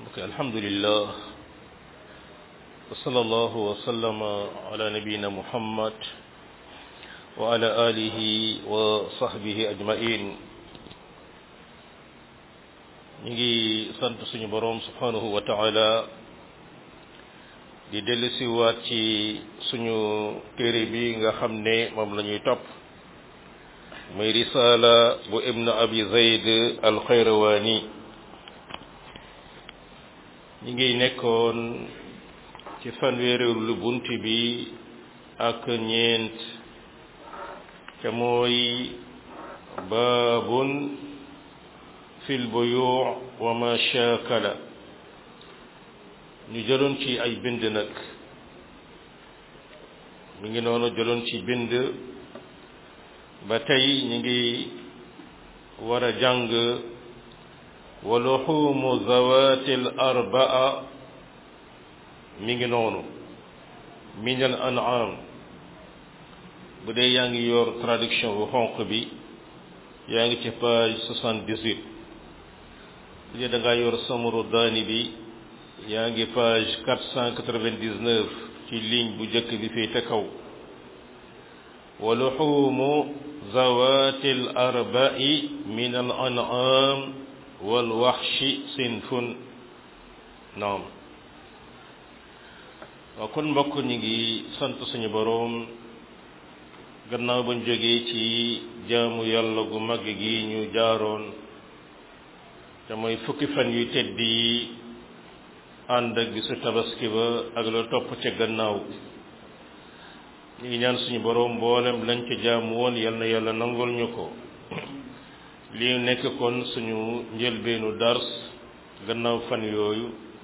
ok alhamdulillah wa sallallahu wa sallama ala nabiyina muhammad wa ala alihi wa sahbihi ajmain ñu ngi sant suñu boroom subhanahu wa taala di dellusi waat ci suñu téere bi nga xam ne moom la ñuy topp muy risaala bu ibn abi zayd al xayrawaani ñi ngi nekkoon ci fanweereelu bunt bi ak ñeent te mooy baabun fil buyu' wa ma shaakala ñu jëloon ci ay bind nag mi ngi noonu jëloon ci bind ba tey ñi ngi war a jàng wa luxuumu zawaati al arbaa mi ngi noonu min al an'am bu dee yaa ngi yor traduction bu xonq bi yaa ngi ci page soixante-dix-huit bu dee da ngaa yor samaru daani bi yaa ngi page quatre cent quatre-vingt-dix-neuf ci ligne bu njëkk bi fii te kaw wa luxuumu zawaati al arba'i min al an'am wal waxshi sinfun naam waaw kon mbokk ñi ngi sant suñu boroom gannaaw bañ jógee ci jaamu yàlla gu mag gi ñu jaaroon te mooy fukki fan yu tedd yi ànd ak bisu tabaski ba ak la topp ca gannaaw ñu ngi ñaan suñu boroom mboolem lañ ca jaamu woon yal na yàlla nangul ñu ko lii nekk kon suñu njëlbeenu dars gannaaw fan yooyu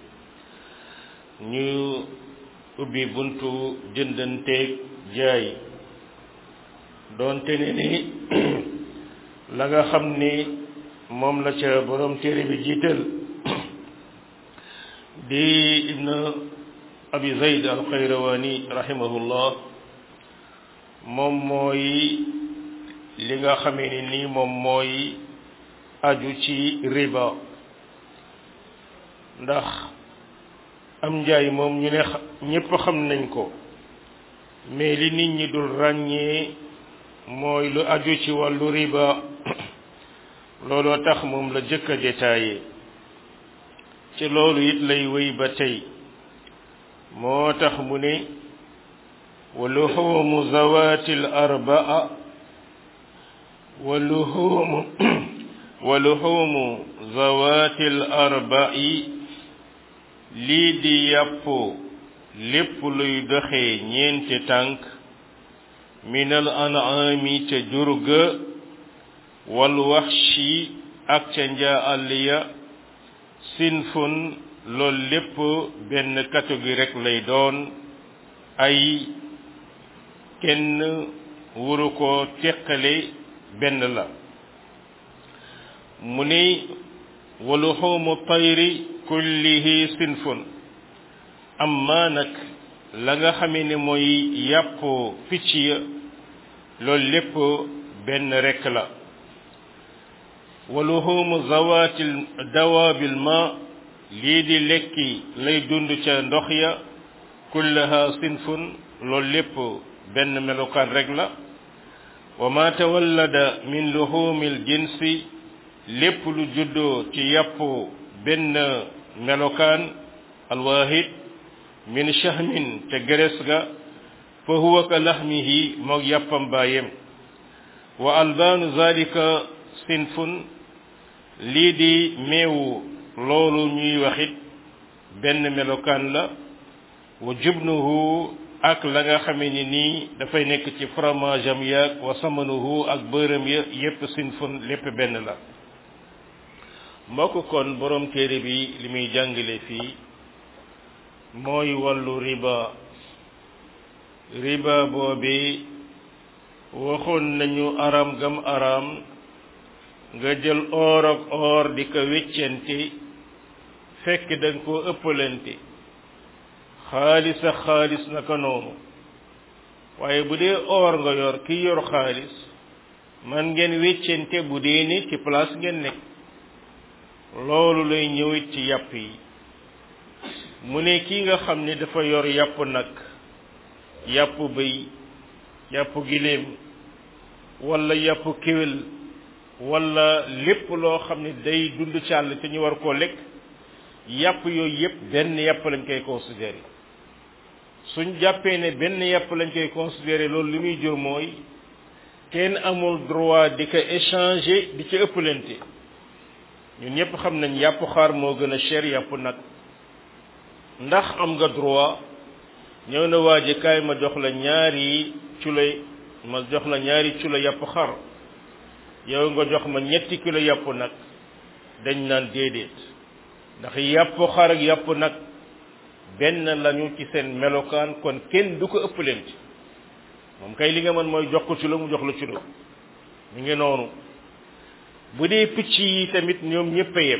ñu ubbi buntu jëndanteeg jaay doonte ne ni la nga xam ni moom la ca borom téere bi jiital di ibn abi zayd al xayrawani rahimahullah moom mooy li nga xamee ni nii moom mooy aju ci riba ndax am njaay moom ñu ne ñépp xam nañ ko mais li nit ñi dul ràññee mooy lu aju ci wàllu riba looloo tax moom la jëkk a détaillé ci loolu it lay wéy ba tey moo tax mu ne wa luhuumu zawaati al arbaa wa luhuumu wa luhuumu zawaati al arbai lii di yàpp lépp luy doxee ñeenti tànk minal an'ami ca jurga wal waxshi ak ca njaa àll ya sinfun loolu lépp benn catégorie rek lay doon ay kenn wuru ko teqale benn la mu ni wa luhuumu tayri kullihi sinfun amma nag la nga xamee ne mooy yàpp picc ya loolu lépp benn rekk la wa luhuumu zawaatil dawaabil ma lii di lekki lay dund ca ndox ya kullaha sinfun loolu lépp benn melokaan rek la wa ma tawallada min luhuumil jinsi lépp lu juddoo ci yàpp benn melokaan alwaahid min shahmin te geres ga fa huwa ka lahmihi moog yàppam baayem wa albaanu zalika sinfun lii di meewu loolu ñuy waxit benn melokaan la wa jubnuhu ak la nga xamee ni nii dafay nekk ci fromage am yaag wa samanuhu ak bërëm ya yépp sinfun lépp benn la mbokk kon borom téere bi li muy jàngale fii mooy wàllu riba riba boobi waxoon nañu aram gam aram nga jël or ak or di ko weccente fekk danga koo ëppalante xaalis ak xaalis naka noonu waaye bu dee or nga yor ki yor xaalis man ngeen weccente bu dee ni ci place ngeen nekk loolu lay ñëwit ci yàpp yi mu ne kii nga xam ne dafa yor yàpp nag yàpp bëy yàpp giléem wala yàpp kéwél wala lépp loo xam ne day dund ci àll te ñu war koo lekk yàpp yooyu yépp benn yàpp lañ koy considéré suñ jàppee ne benn yàpp lañ koy considéré loolu li muy jur mooy kenn amul droit di ko échanger di ci ëppalante ñun ñëpp xam nañ yàpp xaar moo gën a cher yàpp nag ndax am nga droit ñëw na waa ji kaay ma jox la ñaari culay ma jox la ñaari culo yàpp xar yow nga jox ma ñetti kilo yàpp nag dañ naan déedéet ndax yàpp xar ak yàpp nag benn lañu ci seen melokaan kon kenn du ko ëppalante moom kay li nga mën mooy jox ko culo mu jox la culo mi ngi noonu bu dee picc yi tamit ñoom ñëpp a yem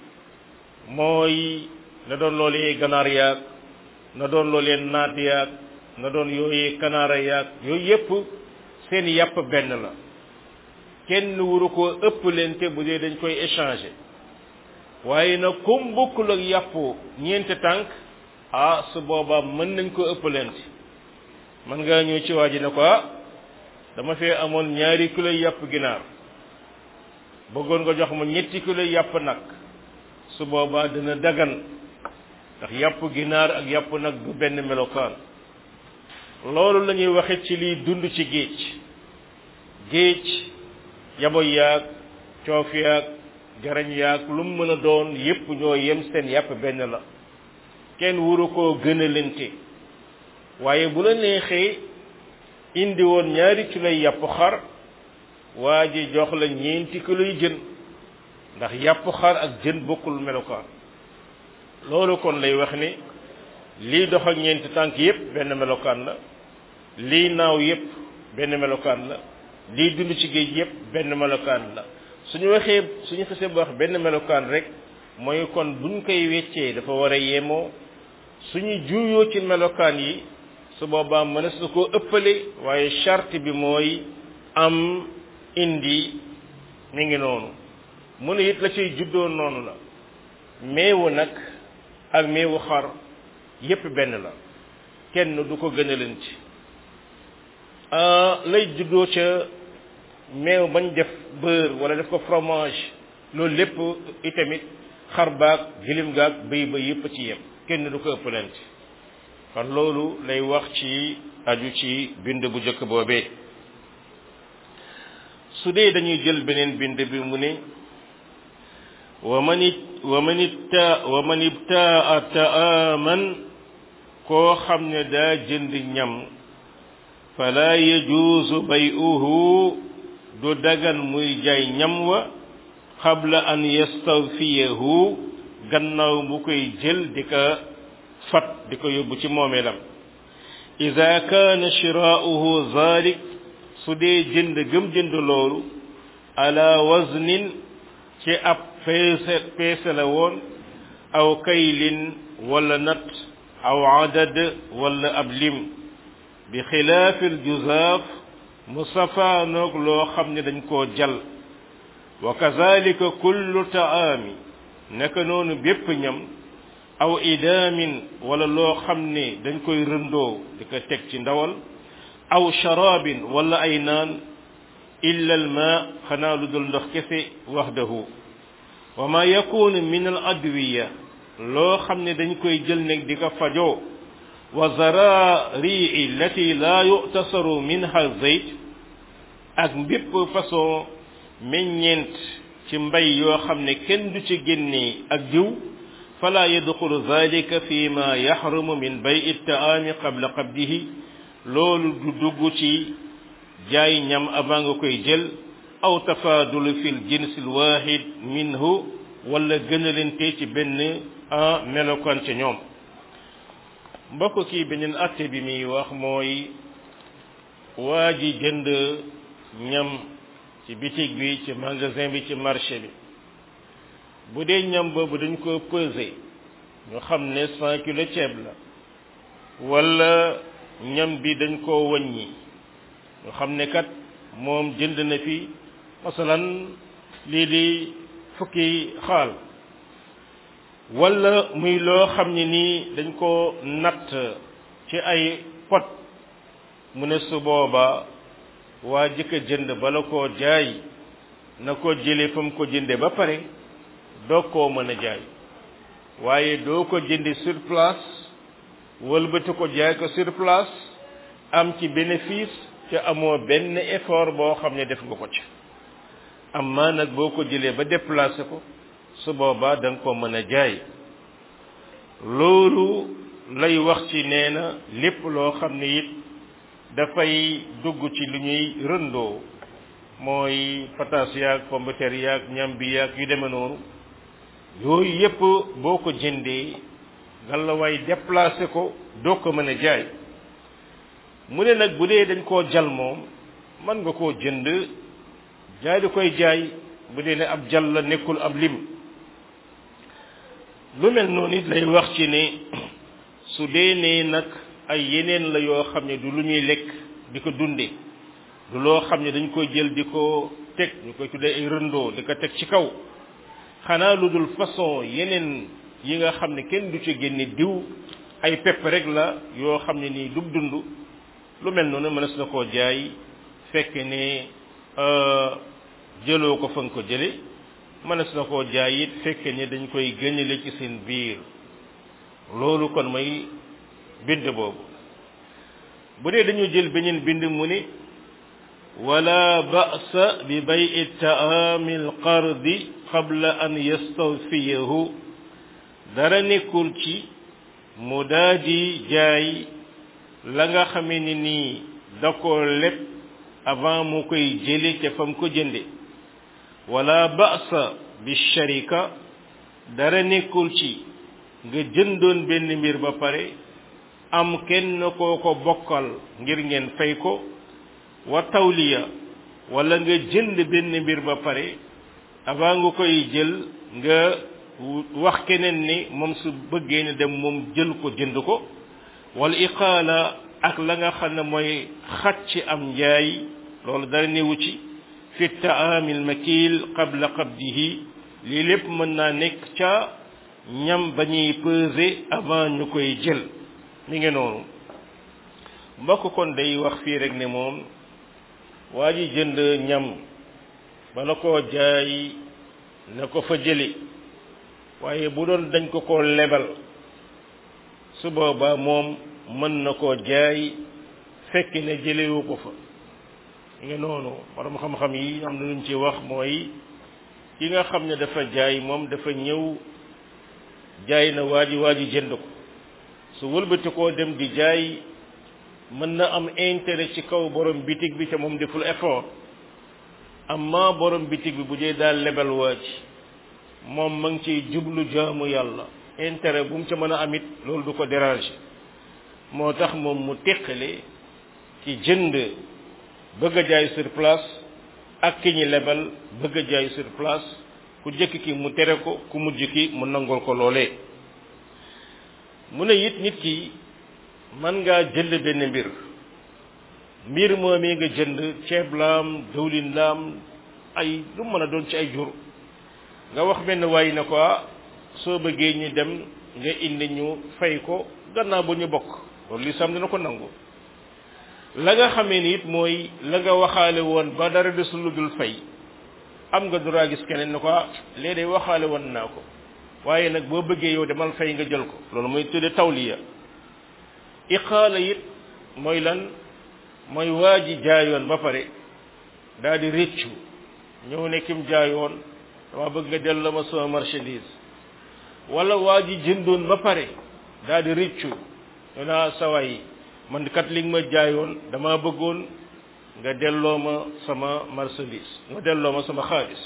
mooy na doon loolee ganaar yaag na doon loolee naat yaag na doon yooyee kanaara yaag yooyu yëpp seen yàpp benn la kenn wuru koo ëppalante bu dee dañ koy échanger waaye nag comme bokkul ak yàpp ñeenti tànk ah su boobaa mën nañ ko ëppalante mën ngaa ñëw ci waa ji ne ko ah dama fee amoon ñaari kilo yàpp ginaar bëggoon nga jox ma ñetti kilo yàpp nag su boobaa dina dagan ndax yàpp ginaar ak yàpp nag du benn melokaan loolu la ñuy waxe ci liy dund ci géej géej yabo yaag coof yaag jarañ yaag lu mu mën a doon yépp ñoo yem seen yàpp benn la kenn wuru koo gënalante waaye bu la neexee indi woon ñaari kiloy yàpp xar waa ji jox la ñeenti kiloy jën ndax yàpp xar ak jën bokkul melokaan loolu kon lay wax ni lii dox ak ñeenti tànk yépp benn melokaan la lii naaw yépp benn melokaan la lii dund ci géej yépp benn melokaan la suñu waxee suñu xasee ba wax benn melokaan rek mooy kon buñ koy weccee dafa war a yemoo suñu juuyoo ci melokaan yi su boobaa mënees na koo ëppale waaye charte bi mooy am indi mi ngi noonu mu ne it la ciy juddoo noonu la meewu nag ak meewu xar yépp benn la kenn du ko gën a leen ci lay juddoo ca meew bañ def beurre wala def ko fromage loolu lépp itamit xar baag gilim gaag bëy ba yépp ci yem kenn du ko ëppalante kon loolu lay wax ci aju ci bind bu njëkk boobee su dee dañuy jël beneen bind bi mu ne wa man it wa man itta wa man ibtaa taaman koo xam ne daa jënd ñam fala yajuuzu bay'uhu du dagan muy jaay ñam wa qabla an yastawfiyahu gannaaw bu koy jël di ko fat di ko yóbbu ci moomeelam ida kaana shiraa'uhu zalik su dee jënd gëm jënd loolu ala waznin ci ab peese peese la woon aw kaylin wala nat aw adad wala ab lim bi xilaafil juzaaf mu safaanoog loo xam ne dañ koo jal wa kazalika kullu taami naka noonu bépp ñam aw idaamin wala loo xam ne dañ koy rëndoo di ko teg ci ndawal aw sharaabin wala ay naan illa al ma xanaa lu dul ndox kese waxdahu wa ma yakunu min al adwiya loo xam ne dañ koy jël nag di ko fajoo wa zararii lati laa yutasaru minha zayt ak mbépp façon meññeent ci mbay yoo xam ne kenn du ci génnee ak diw fala yadxulu zalika fi ma yaxrumu min bay taami qabla qabdihi loolu du dugg ci jaay ñam avant nga koy jël aw tafaadulu fi l jins l waxid minhu wala gënalante ci benn en melokaan ca ñoom mbokk kii beneen atte bi muy wax mooy waa ji jënd ñam ci bitig bi ci magasin bi ci marché bi bu dee ñam boobu dañ ko peser ñu xam ne cent kilo ceeb la wala ñam bi dañ koo wàññi ñu xam ne kat moom jënd na fi masalan lii di fukki xaal wala muy loo xam ne nii dañ ko natt ci ay pot mu ne su booba waa jëkka jënd bala koo jaay na ko jële fa mu ko jënde ba pare doo koo mën a jaay waaye doo ko jënde sur place wëlbati ko jaay ko sur place am ci bénéfice te amoo benn effort boo xam ne def nga ko ci amma nag boo ko jëlee ba déplacé ko su boobaa da nga ko mën a jaay loolu lay wax ci nee na lépp loo xam ne it dafay dugg ci lu ñuy rëndoo mooy pataas yaag pomme de terre yaag ñam bi yaag yu demee noonu yooyu yépp boo ko jëndee nga la way déplacé ko doo ko mën a jaay mu ne nag bu dee dañ koo jal moom mën nga koo jënd jaay di koy jaay bu dee ne ab jal la nekkul ab lim lu mel noonu it lay wax ci ne su dee ne nag ay yeneen la yoo xam ne du lu ñuy lekk di ko dunde du loo xam ne dañ koy jël di ko teg ñu koy tuddee ay rëndoo di ko teg ci kaw xanaa lu dul façon yeneen yi nga xam ne kenn du ci génne diw ay pepp rek la yoo xam ne nii du dund lu mel noonu mënees na koo jaay fekk ne jëloo ko fa nga ko jële mënees na koo jaay it fekk ne dañ koy gëñale ci seen biir loolu kon mooy bind boobu bu dee dañu jël beneen bind mu ne wala ba'sa bi bay'i ta'ami al-qardi qabla an yastawfiyahu dara nekkul ci mu daaji jaay la nga xamee ni nii da ko lépp avant mu koy jële ca fam ko jënde wala ba'sa bi sharika dara nekkul ci nga jëndoon benn mbir ba pare am kenn koo ko bokkal ngir ngeen fay ko wa tawliya wala nga jënd benn mbir ba pare avant nga koy jël nga wax keneen ni moom su bëggee ne dem moom jël ko jënd ko wala iqaala ak la nga xam ne mooy xat ci am njaay loolu dara newu ci fi taamil makil qabla qabdihi lii lépp mën naa nekk ca ñam ba ñuy peser avant ñu koy jël mi ngi noonu mbokk kon day wax fii rek ne moom waa ji jënd ñam bala koo jaay na ko fa jëli waaye bu doon dañ ko koo lebal su boobaa moom mën na koo jaay fekk ne jëlewu ko fa nga noonu borom xam-xam yi am na luñ ci wax mooy ki nga xam ne dafa jaay moom dafa ñëw jaay na waa ji waa ji jënd ko su wëlbati koo dem di jaay mën na am intérêt ci kaw borom bitig bi te moom deful effort amma borom bitig bi bu dee daal lebal waa ji moom ma ngi ciy jublu jaamu yàlla intérêt bu mu ca mën a amit loolu du ko déranger moo tax moom mu teqale ci jënd bëgg a jaay sur place ak ki ñi lebal bëgg a jaay sur place ku jëkk ki mu tere ko ku mujj ki mu nangol ko loolee mu ne it nit ki man ngaa jënd benn mbir mbir moomee nga jënd ceeb laam dawlin laam ay lu mën a doon ci ay jur nga wax benn waay na ko soo bëggee ñu dem nga indi ñu fay ko gannaaw ba ñu bokk loolu lislaam dina ko nangu la nga xamee ni it mooy la nga waxaale woon ba dara desul lu dul fay am nga droit gis keneen ne ko léegi day waxaale woon naa ko waaye nag boo bëggee yow demal fay nga jël ko loolu mooy tudde tawliya iqaala it mooy lan mooy waa ji jaayoon ba pare daal di réccu ñëw ne kim jaayoon dama bëgg nga delloo ma sama marchandise wala waa ji jëndoon ba pare daal di réccu ñu naa sawaay man kat li nga ma jaayoon dama bëggoon nga delloo ma sama marchandise nga delloo ma sama xaalis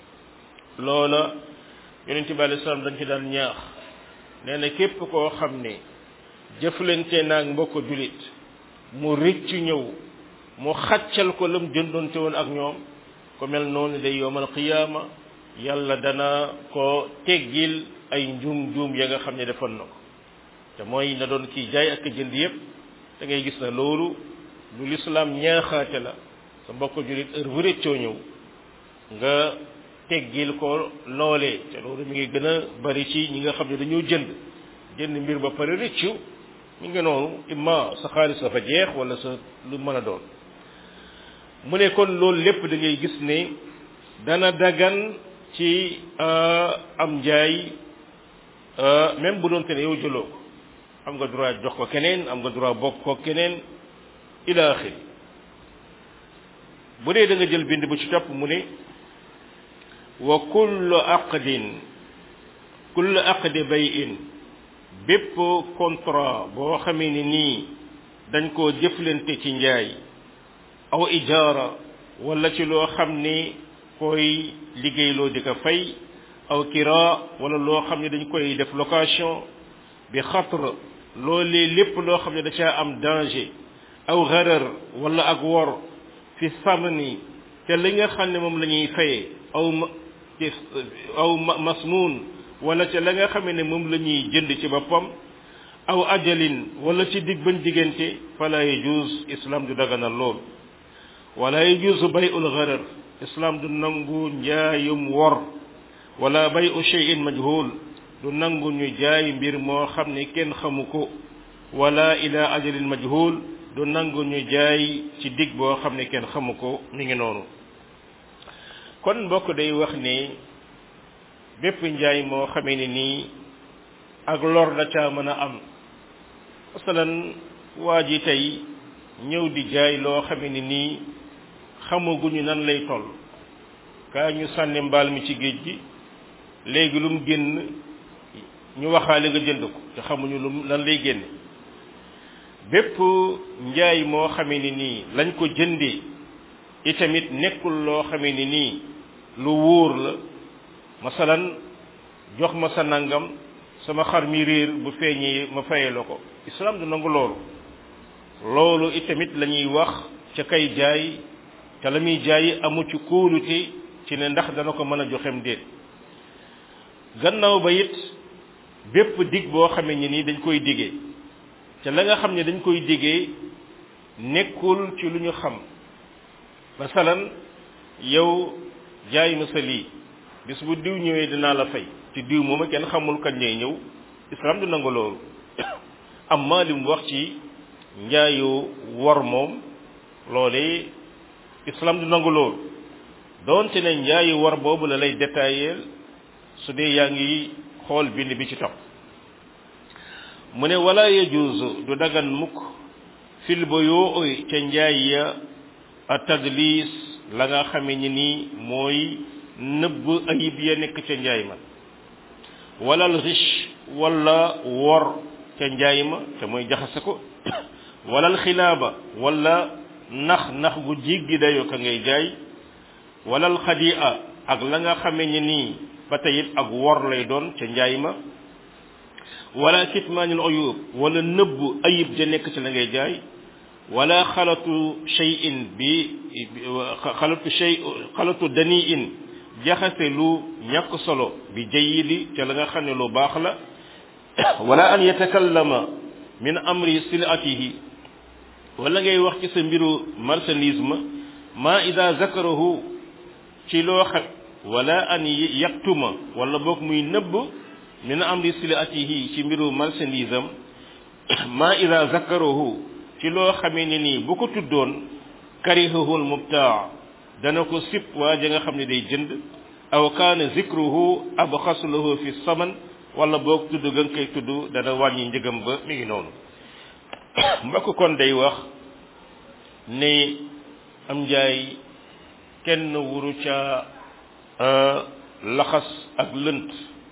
loola yonent bi alei salaam dañ ci daan ñaax nee na képp koo xam ne jëflante naag mbokk julit mu rëccu ñëw mu xaccal ko lam jëndoonte woon ak ñoom ko mel noonu day yowmal qiyaama yàlla dana ko teggil ay njuum njuum ya nga xam ne defoon na ko te mooy na doon kii jaay ak jënd yépp da ngay gis na loolu lu lislaam ñaaxaate la sa mbokk julit heure bu rëccoo ñëw nga teggil ko loolee te loolu mi ngi gën a bari ci ñi nga xam ne dañoo jënd jënd mbir ba pare rëccu mi ngi noonu imma sa xaalis dafa jeex wala sa lu mën a doon mu ne kon loolu lépp da ngay gis ne dana dagan ci am njaay même bu doon te ne yow jëloo ko am nga droit jox ko keneen am nga droit bokk ko keneen ila axiri bu dee da nga jël bind bu ci topp mu ne wa kullu aqdin kullu aqdi bayin bépp contrat boo xamee ni nii dañ koo jëflante ci njaay aw ijaara wala ci loo xam ni koy liggéeyloo di ko fay aw kira wala loo xam ne dañ koy def location bi xatr loolee lépp loo xam ne da caa am danger aw xarar wala ak wor fi samni te li nga xam ne moom la ñuy fayee aw aw masnuun wala ca la nga xam ne moom la ñuy jënd ci boppam aw ajalin wala ci dig bañ diggante fala yajuz islam du daganal lool wala yajuz bay'ul gharar islam du nangu njaayum wor wala bay'u shay'in majhul du nangu ñu jaay mbir moo xam ne kenn xamu ko wala ila ajalin majhul du nangu ñu jaay ci dig boo xam ne kenn xamu ko mi ngi noonu kon mbokk day wax ne bépp njaay moo xamee ne nii ak lor da caa mën a am masalan waa ji tey ñëw di jaay loo xamee ne nii xamaguñu nan lay toll kaa ñu sànni mbaal mi ci géej gi léegi lu mu génn ñu waxaale nga jënd ko te xamuñu lu lan lay génne bépp njaay moo xamee ni nii lañ ko jëndee itamit nekkul loo xamee ni nii lu wóor la masalan jox ma sa nangam sama xar mi réer bu feeñee ma fayee la ko islam du nangu loolu loolu itamit la ñuy wax ca kay jaay te la muy jaay amu ci kóolute ci ne ndax dana ko mën a joxem déet gannaaw ba it bépp dig boo xamee ni nii dañ koy digee te la nga xam ne dañ koy digee nekkul ci lu ñu xam masalan yow jaay ma sa lii bis bu diw ñëwee dinaa la fay ci diw mooma kenn xamul kañ lay ñëw islam du nangu loolu amma li mu wax ci njaayu wor moom loolee islam du nangu loolu doonte ne njaayu wor boobu la lay détailleel su dee yaa ngi xool bind bi ci topp mu ne wala yajuuzu du dagan mukk fil ba yoo oy ca njaay ya a tadlis la nga xame ni nii mooy nëbb ayib ya nekk ca njaay ma wala al riche wala wor ca njaay ma te mooy jaxase ko wala al xilaaba wala nax nax gu jéggi dayoo ka ngay jaay wala al xadia ak la nga xame ni nii ba tey it ak wor lay doon ca njaay ma wala kitmaanil uyub wala nëbb ayib ja nekk ci la ngay jaay wala xalatu shay'in bi xalatu shay xalatu daniin jaxase lu ñàkk solo bi jayidi ca la nga xam ne lu baax la wala an yatakallama min amri silatihi wala ngay wax ci sa mbiru marchandise ma ma ida zakarahu ci loo xam wala an yaktuma wala boog muy nëbb min amri silatihi ci mbiru marchandise am ma ida zakarahu ci loo xamee ne nii bu ko tuddoon karihahul mubtaa dana ko sip waa ja nga xam ne day jënd aw kaana zikruhu abxasu lahu fi saman wala boog tudd ga nga koy tudd dana wàññi njëgam ba mi ngi noonu mbokk kon day wax ne am njaay kenn wuru ca laxas ak lënt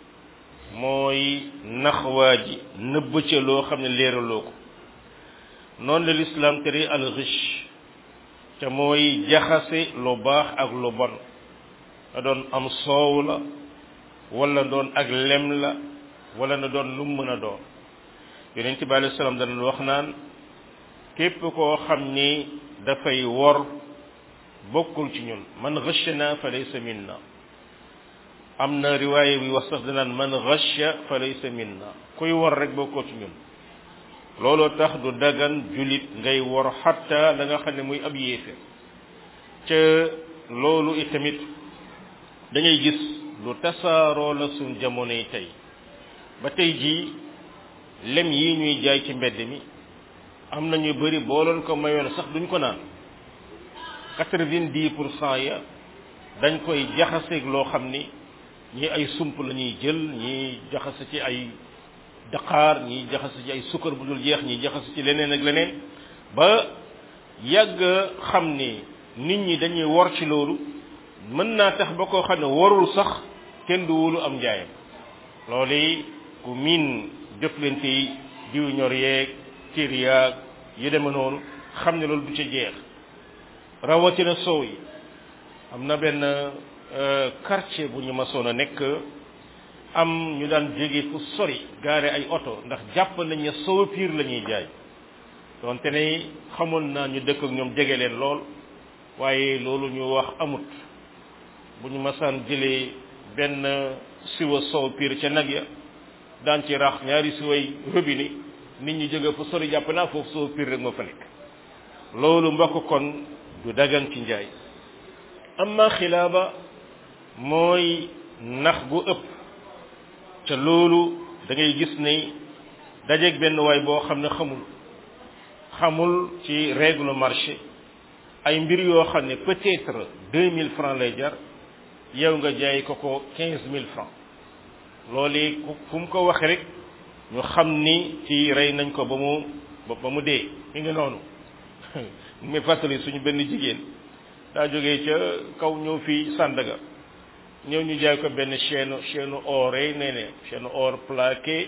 mooy nax waa ji nëbb ca loo xam ne leeraloo ko noonu la lislaam tere al riche te mooy jaxase lu baax ak lu bon na doon am soow la wala doon ak lem la wala na doon lu mu mën a doon yonent bi alayhi salaam dana wax naan képp koo xam ni dafay wor bokkul ci ñun man ghashana fa laysa minna am na riwaaye bi wax sax danaan man ghasha fa laysa minna kuy wor rek bokkoo ci ñun looloo tax du dagan julit ngay wor xatta la nga xam ne muy ab yéeféer ca loolu itamit da ngay gis lu tasaaroo la suñ jamono yi tey ba tey jii lem yi ñuy jaay ci mbedd mi am na ñu bëri boo leen ko mayoon sax duñ ko naan quatre-vingt-dix pour cent ya dañ koy jaxaseeg loo xam ni ñii ay sump la ñuy jël ñii jaxase ci ay daqaar ñii jaxase ci ay sukkar bu dul jeex ñii jaxase ci leneen ak leneen ba yàgg xam ni nit ñi dañuy wor ci loolu mën naa tax ba koo xam ne warul sax kenn du wóolu am njaayam loolu ku miin jëflante yi diw ñor yeeg tiir yaag yu deme noonu xam ne loolu du ca jeex rawatina soow yi am na benn quartier bu ñu masoon a nekk am ñu daan jóge fu sori gaare ay oto ndax jàpp nañ ne soow piir la ñuy jaay donte ne xamoon naa ñu dëkk ak ñoom jege leen lool waaye loolu ñu wax amut bu ñu masaan jëlee benn siwa soow piir ca nag ya daan ci rax ñaari siway robinet nit ñi jóge fu sori jàpp naa foofu soow piir rek ma fa nekk loolu mbokk kon du dagan ci njaay amma xilaaba mooy nax gu ëpp ca loolu da ngay gis ne dajeeg benn waay boo xam ne xamul xamul ci règle marché ay mbir yoo xam ne peut-être deux mille francs lay jar yow nga jaay ko ko quinze mille francs loolu fu mu ko waxe rek ñu xam ni ci rey nañ ko ba mu ba mu dee mi ngi noonu mu fàttali suñu benn jigéen daa jógee ca kaw ñëw fii Sandaga ñëw ñu jaay ko benn chaîne chaîne or yi nee ne chaîne or plaqué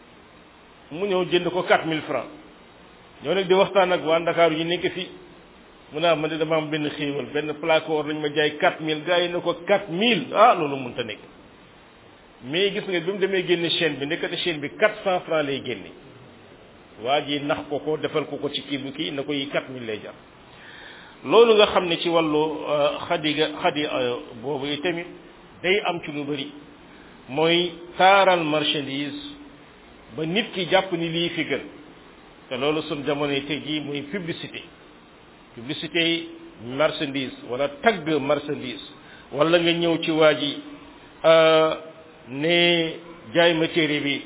mu ñëw jënd ko quatre mille francs ñoo nag di waxtaan ak waa Ndakaaru yi nekk fii mu naa man de dama am benn xéewal benn plaque or lañ ma jaay quatre mille gars yi ne ko quatre mille ah loolu mënta nekk mais gis nga bi mu demee génne chaîne bi nekkati chaîne bi quatre cent francs lay génne waa ji nax ko ko defal ko ko ci kii bu kii na ko yi quatre mille lay jar loolu nga xam ne ci wàllu xadi ga xadi boobu yi tamit day am ci lu bëri mooy taaral marchandise ba nit ki jàpp ni lii fi gën te loolu sun jamono yi tey jii muy publicité publicité marchandise wala tagg marchandise wala nga ñëw ci waa ji ne jaay ma téere bi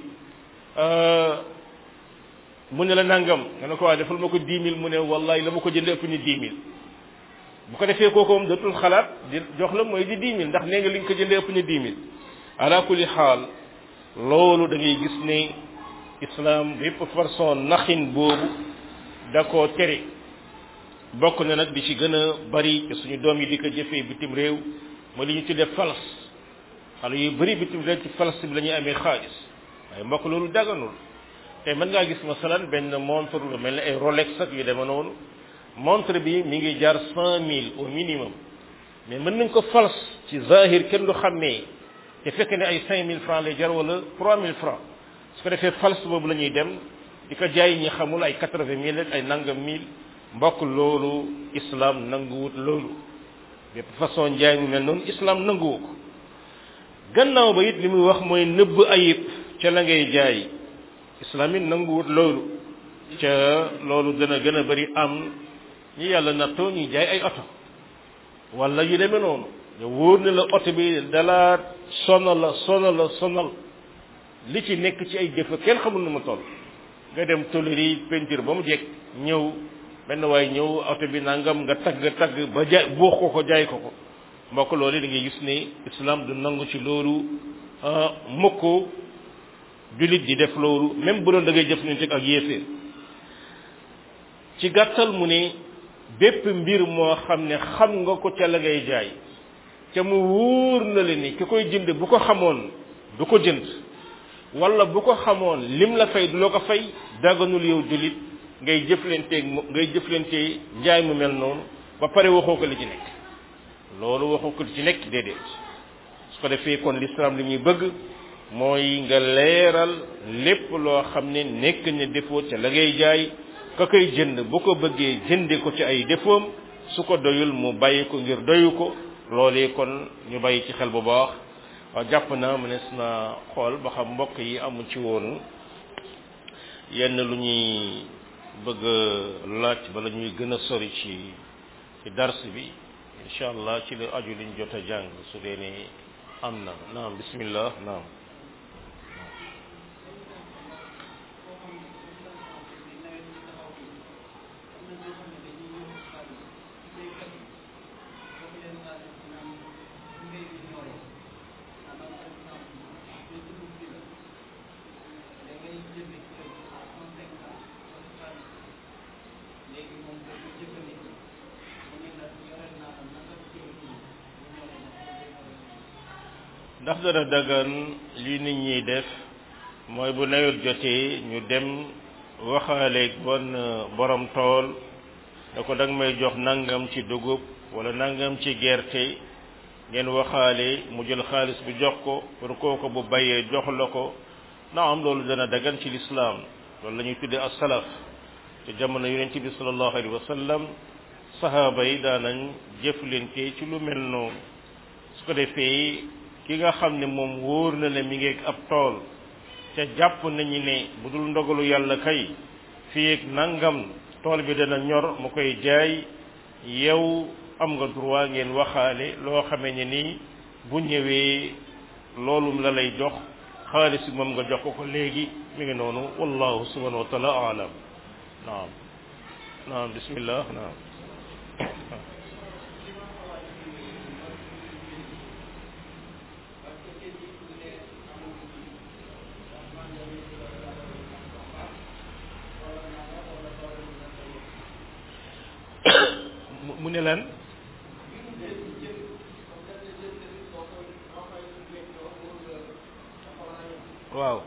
mu ne la nangam nga ne ko waa defal ma ko dix mille mu ne wallahi la ma ko jënd ëpp ni dix mille bu ko defee kooku moom dootul xalaat di jox la mooy di dix mille ndax nee nga li nga ko jëndee ëpp ni dix mille ala kulli xaal loolu da ngay gis ne islam bépp façon naxin boobu da koo tere bokk na nag di ci gën a bari te suñu doom yi di ko jëfee bitim réew mooy li ñu tuddee fals xale yu bëri bitim réew ci fals bi la ñuy amee xaalis waaye mbokk loolu daganul te mën ngaa gis masalan benn montre lu mel ne ay Rolex ak yu deme noonu montre bi mi ngi jar cent mille au minimum mais mën nañ ko fals ci zahir kenn du xàmmee te fekk ne ay cinq mille francs lay jar wala trois mille francs su ko defee fals boobu la ñuy dem di ko jaay ñi xamul ay quatre-vingt mille ak ay nangam mille mbokk loolu islam nanguwut loolu bépp façon njaay mu mel noonu islam nanguwu ko gannaaw ba it li muy wax mooy nëbb ayib ca la ngay jaay islam it nanguwut loolu ca loolu dana gën a bari am ñi yàlla nattoo ñuy jaay ay oto wala yu demee noonu nga wóor ne la oto bi dala sonal la sonal la sonal li ci nekk ci ay jëf kenn xamul nu mu toll nga dem tolleri peinture ba mu jekk ñëw benn waay ñëw oto bi nangam nga tagg tagg ba jaay buux ko ko jaay ko ko mbokk loolu da ngay gis ne islam du nangu ci loolu mukk jullit di def loolu même bu doon da ngay jëflante ak yéeféer ci gàttal mu ne bépp mbir moo xam ne xam nga ko ca la ngay jaay ca mu wóor na la ni ki koy jënd bu ko xamoon du ko jënd wala bu ko xamoon lim la fay du la ko fay daganul yow jullit ngay jëflanteeg ngay jëflante njaay mu mel noonu ba pare waxoo ko li ci nekk loolu waxoo ko li ci nekk déedéet su ko defee kon l'islam li muy bëgg mooy nga leeral lépp loo xam ne nekk ne défaut ca la ngay jaay ka koy jënd bu ko bëggee jënde ko ci ay défautam su ko doyul mu bàyyi ko ngir doyu ko loolee kon ñu bàyyi ci xel bu baax waaw jàpp naa mënees na xool ba xam mbokk yi amu ci woon yenn lu ñuy bëgg laaj bala ñuy gën a sori ci ci dars bi incha allah ci la aju liñ jot a jàng su dee ne am na naam bismillah naam ndax dana dagan li nit ñiy def mooy bu nawet jotee ñu dem waxaaleeg bon borom tool da ko danga may jox nangam ci dugub wala nangam ci gerte ngeen waxaale mu jël xaalis bi jox ko pour kooku bu bayee jox la ko na am loolu dana dagan ci lislaam loolu la ñuy tuddee as-salaf te jamono yonent bi sallallahu alayhi wa sallam sahaaba yi daanañ jëflante ci lu mel noonu su ko defee ki nga xam ne moom wóor na ne mi ngi ab tool te jàpp nañu ne bu dul ndogalu yàlla kay fii ak nangam tool bi dana ñor mu koy jaay yow am nga droit ngeen waxaale loo xamee ne nii bu ñëwee loolu la lay jox xaalis bi moom nga jox ko ko léegi mi ngi noonu wallahu subhanahu wa taala alam naam naam bismillah naam mu ne lan waaw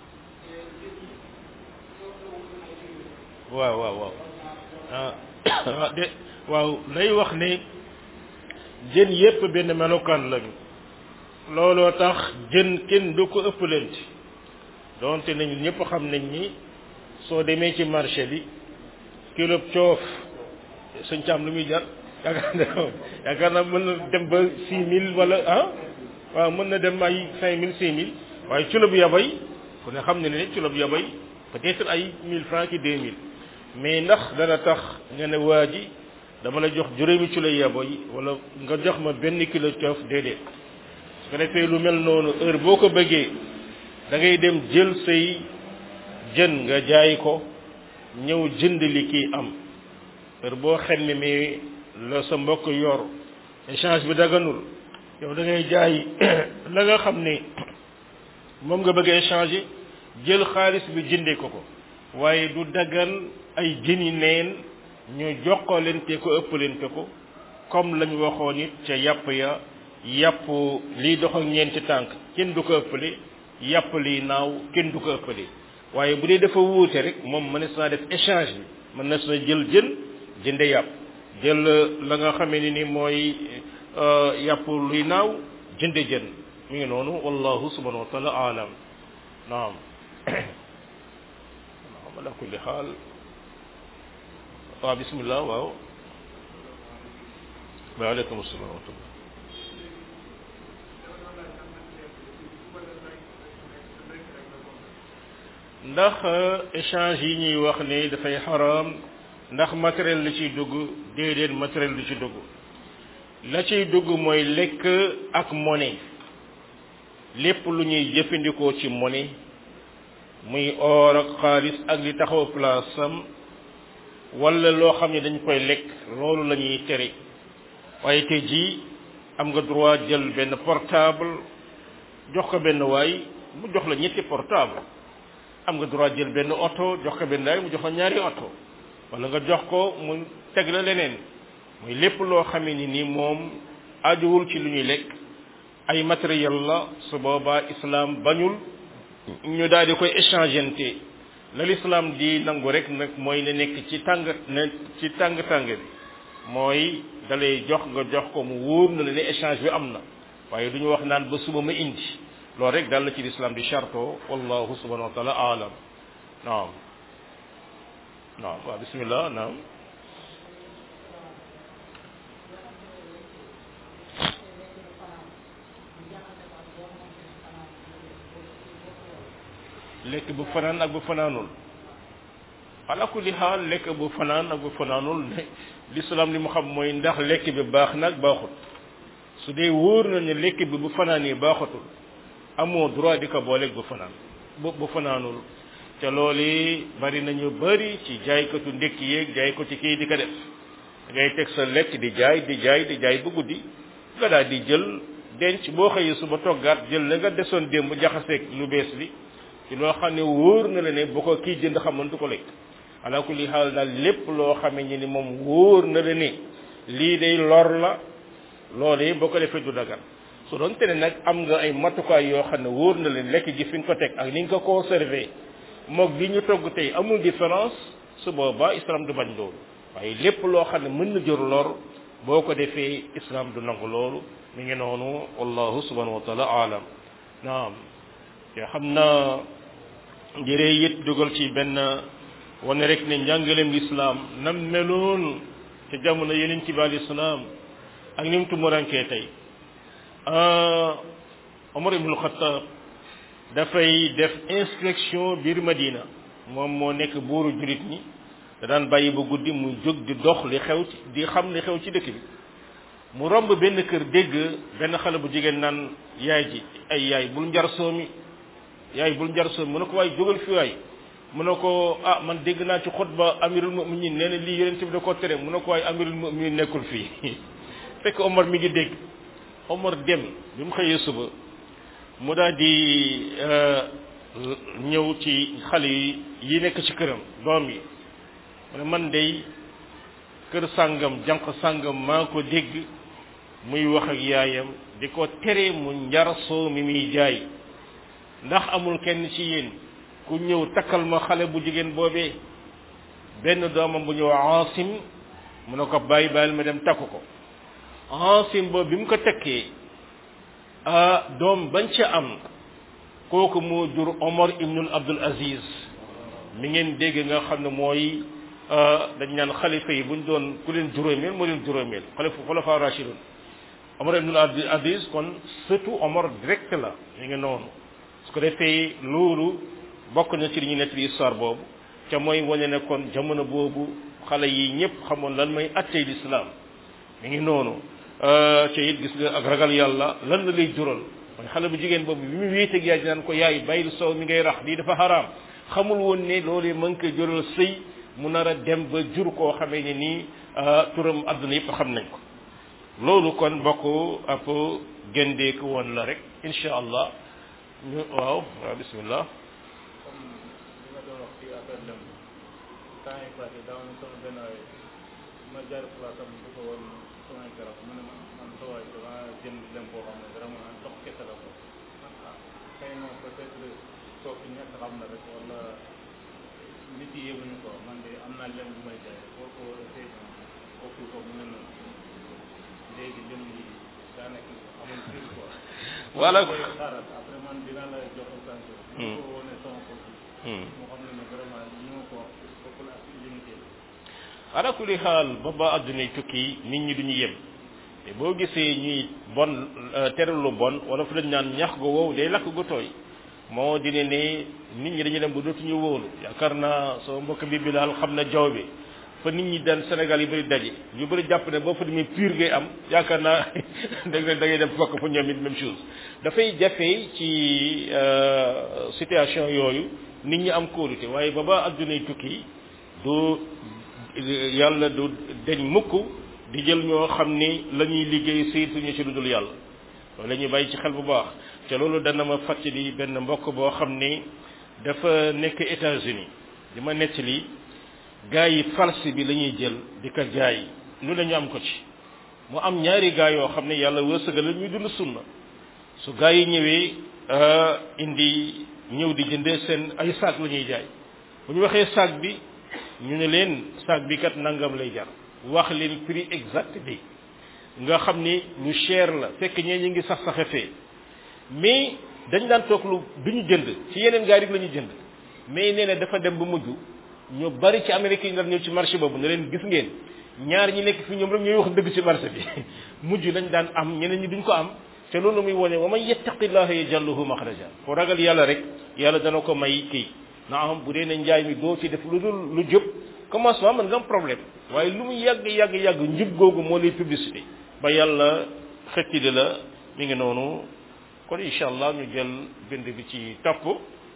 waaw waaw waaw ah de waaw lay wax ne jën yépp benn melokaan lañu looloo tax jën kenn du ko ëppalante donte nañu ñëpp xam nañ ni soo demee ci marché bi kilo coof suñ caam lu muy jar yaakaar na yaakaar naa mën na dem ba six mille wala ah waaw mën na dem ay cinq mille six mille waaye kilo bu yabay ku ne xam ne ne kilo bu yabay peut-être ay mille francs ki deux mille mais ndax dana tax nga ne waa ji dama la jox juróomi kilo yaboy wala nga jox ma benn kilo coof déedéet su ko defee lu mel noonu heure boo ko bëggee da ngay dem jël say jën nga jaay ko ñëw jënd li kii am heure boo xemme mi la sa mbokk yor échange bi daganul yow da ngay jaay la nga xam ne moom nga bëgg a échanger jël xaalis bi jëndee ko ko waaye du dagan ay jëni neen ñu jokkalante ko ëppalante ko comme lañ waxoon it ca yàpp ya yàpp liy dox ak ñeenti tànk kenn du ko ëppale yàpp liy naaw kenn du ko ëppale waaye bu dee dafa wuute rek moom mënees naa def échange bi mënees na jël jën jënde yàpp jël la nga xamee ni ni mooy yàpp luy naaw jënde jën mi ngi noonu wallahu subhanahu wa taala alam naam naam ala kulli xaal waaw bismillah waaw waaleykum assalam wa rahmatullah ndax échange yi ñuy wax ne dafay xaraam ndax matériel la ciy dugg déedéet matériel du ci dugg la ciy dugg mooy lekk ak monnaie lépp lu ñuy jëfandikoo ci monnaie muy or ak xaalis ak li taxaw place am wala loo xam ne dañ koy lekk loolu la ñuy tere waaye tey jii am nga droit jël benn portable jox ko benn waay mu jox la ñetti portable am nga droit jël benn oto jox ko benn waay mu jox la ñaari oto wala nga jox ko mu teg la leneen muy lépp loo xamee ni ni moom ajuwul ci lu ñuy lekk ay matériel la su boobaa islam bañul ñu daal di koy échangeante la l'islam di nangu rek nag mooy ne nekk ci tàng ne ci tàng tàng bi mooy dalay jox nga jox ko mu wóor na la ne échange bi am na waaye du ñu wax naan ba suba ma indi loolu rek dal la ci l'islam di charto wallahu subhanahu wa taala alam naam naam waaw bismillah naam lekk bu fanaan ak bu fanaanul ala kulli xaal lekk bu fanaan ak bu fanaanul ne l'islam li mu xam mooy ndax lekk bi baax nag baaxut su dee wóor na ne lekk bi bu fanaanee baaxatul amoo droit di ko booleeg bu fanaan bu bu fanaanul te loolu bari nañu bari ci jaaykatu ndekki yeeg jaaykatu kii di ko def ngay teg sa lekk di jaay di jaay di jaay ba guddi nga daal di jël denc boo xëyee suba toggaat jël la nga desoon démb jaxaseeg lu bees li ci loo xam ne wóor na la ne bu ko kii jënd xamoon du ko lekk ala kulli xaal daal lépp loo xamee ni ni moom wóor na la ne lii day lor la loolee boo ko defee du dagan su doon te ne nag am nga ay matukaay yoo xam ne wóor na leen lekk gi fi nga ko teg ak ni nga ko conservé moog li ñu togg tey amul différence su boobaa islam du bañ loolu waaye lépp loo xam ne mën na jur lor boo ko defee islam du nangu loolu mi ngi noonu wallahu subhanahu wa taala alam naam te xam naa jëree it dugal ci benn wane rek ne njàngaleem lislaam nam meloon te jamono yeneen ci bi alayhi salaam ak ni mu tumurankee tey Omar ibnul Xattaab dafay def inspection biir Madina moom moo nekk buuru jurit ñi da daan bàyyi ba guddi muy jóg di dox li xew ci di xam li xew ci dëkk bi mu romb benn kër dégg benn xale bu jigéen naan yaay ji ay yaay bul njar soomi yaay bul njar soomi mu ne ko waay jógal fi waay mu ne ko ah man dégg naa ci xutba amirul muminin nee na lii yonent bi da koo tere mu ne ko waay amirul muminin nekkul fii fekk Omar mi ngi dégg Omar dem bi mu xëyee suba mu daal di ñëw ci xale yi yi nekk ci këram doom yi mu ne man day kër sàngam jànq sàngam maa ko dégg muy wax ak yaayam di ko tere mu njar soo mi muy jaay ndax amul kenn ci yéen ku ñëw takkal ma xale bu jigéen boobee benn doomam bu ñëw Aasim mu ne ko bàyyi bàyyil ma dem takku ko Aasim boobu bi mu ko tekkee ah doom bañ ca am kooku moo jur Omar ibnul Abdul Aziz mi ngeen dégg nga xam ne mooy dañ naan xalifa yi buñ doon ku leen juróomeel moo leen juróomeel xalifa xulafa rashidun Omar ibnul Abdul Aziz kon surtout Omar direct la mi ngi noonu su ko defee loolu bokk na ci li ñu nettali histoire boobu ca mooy wane ne kon jamono boobu xale yi ñëpp xamoon lan mooy attey lislaam mi ngi noonu ca it gis nga ak ragal yàlla lan la lay jural mooy xale bu jigéen boobu bi mu wéeteeg yaay naan ko yaay bàyyil soow mi ngay rax lii dafa xaraam xamul woon ne loolu mën ko jural sëy mu nar a dem ba jur koo xamee ne nii turam àdduna yëpp xam nañ ko loolu kon bokk ab gendeeku woon la rek incha allah ñu waaw waaw bismillah ma jaar place am di ko woon samay garab mu ne ma man sa waay dama jënd lem boo xam ne vraiment ndox kese la ko xëy na peut être soo fi ñett xam na rek wala nit yi yëguñu ko man de am naa lem bu may jaay boo ko essayé kooku ko mu ne noonu léegi lem yi daanaka amul prix quoi voilà koy xaaral après man dinaa la jox extension ko wone sama bopp moo xam ne ne vraiment li ma ko bokkul ak limité ala kulli xaal ba ba addunay tukki nit ñi duñu yem te boo gisee ñuy bon tere lu bon wala fu lañ naan ñax gu wow day lakk gu tooy moo di ne ne nit ñi dañu dem ba dootuñu wóolu yaakaar naa soo mbokk bi bi daal xam na jaw bi fa nit ñi daan Sénégal yi bëri daje ñu bëri jàpp ne boo fa demee pur ngay am yaakaar naa da ngay da ngay dem fokk fa ñoom it même chose dafay jafe ci situation yooyu nit ñi am kóolute waaye ba ba addunay tukki du yàlla du deñ mukk di jël ñoo xam ni la ñuy liggéey saytuñu ci lu dul yàlla loolu la ñuy bàyyi ci xel bu baax te loolu dana ma fàttali benn mbokk boo xam ni dafa nekk États-Unis di ma nettali gars yi farce bi la ñuy jël di ko jaay lu la ñu am ko ci mu am ñaari gars yoo xam ne yàlla wërsëgal la ñuy dund sunna su gars yi ñëwee indi ñëw di jëndee seen ay saak la ñuy jaay bu ñu waxee saak bi ñu ne leen saak bi kat nangam lay jar wax leen prix exact bi nga xam ni lu cher la fekk ñee ñu ngi sax saxe fee mais dañ daan toog lu du ñu jënd ci yeneen gaar yi la ñu jënd mais nee na dafa dem ba mujj ñu bari ci Amérique yi nga ñëw ci marché boobu ne leen gis ngeen ñaar ñi nekk fi ñoom rek ñooy wax dëgg ci marché bi mujj lañ daan am ñeneen ñi duñ ko am te loolu muy wone wa man yattaqillaha yajallahu maxraja ko ragal yàlla rek yàlla dana ko may kii na am bu dee ne njaay mi doo ci def lu dul lu jub commencement mën nga am problème waaye lu mu yàgg yàgg yàgg njub googu moo lay publicité ba yàlla xettili la mi ngi noonu kon incha allah ñu jël bind bi ci topp